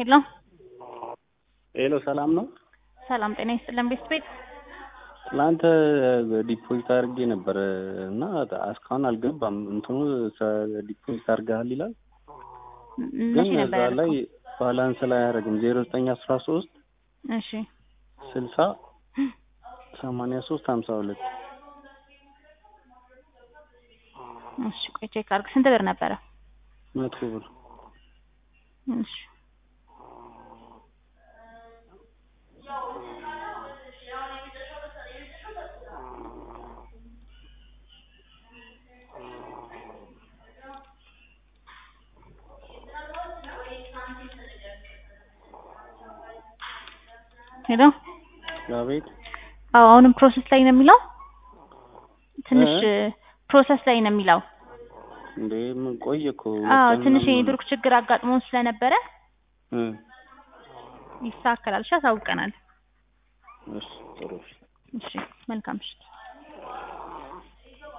ሄሎ ሄሎ ሰላም ነው። ሰላም ጤና ይስጥልን ቤት ቤት ትናንት ዲፖዚት አድርጌ ነበር እና እስካሁን አልገባም። እንትኑ ዲፖዚት አድርገሃል ይላል፣ ግን መቼ ነበር እዛ ላይ ያደረገው? ባላንስ ላይ አያደርግም። ዜሮ ዘጠኝ አስራ ሶስት እሺ ስልሳ ሰማንያ ሶስት ሀምሳ ሁለት እሺ ቆይ ቼክ አድርግ። ስንት ብር ነበረ? መቶ ብር እሺ ሄሎ አቤት አዎ አሁንም ፕሮሰስ ላይ ነው የሚለው ትንሽ እ? ፕሮሰስ ላይ ነው የሚለው እንዴ ምን ቆየ እኮ አዎ ሁለት ቀን ትንሽ ምናምን የኔትወርክ ችግር አጋጥሞን ስለነበረ እ ይስተካከላል እሺ አሳውቀናል እሺ ጥሩ እሺ። እሺ መልካም ምሽት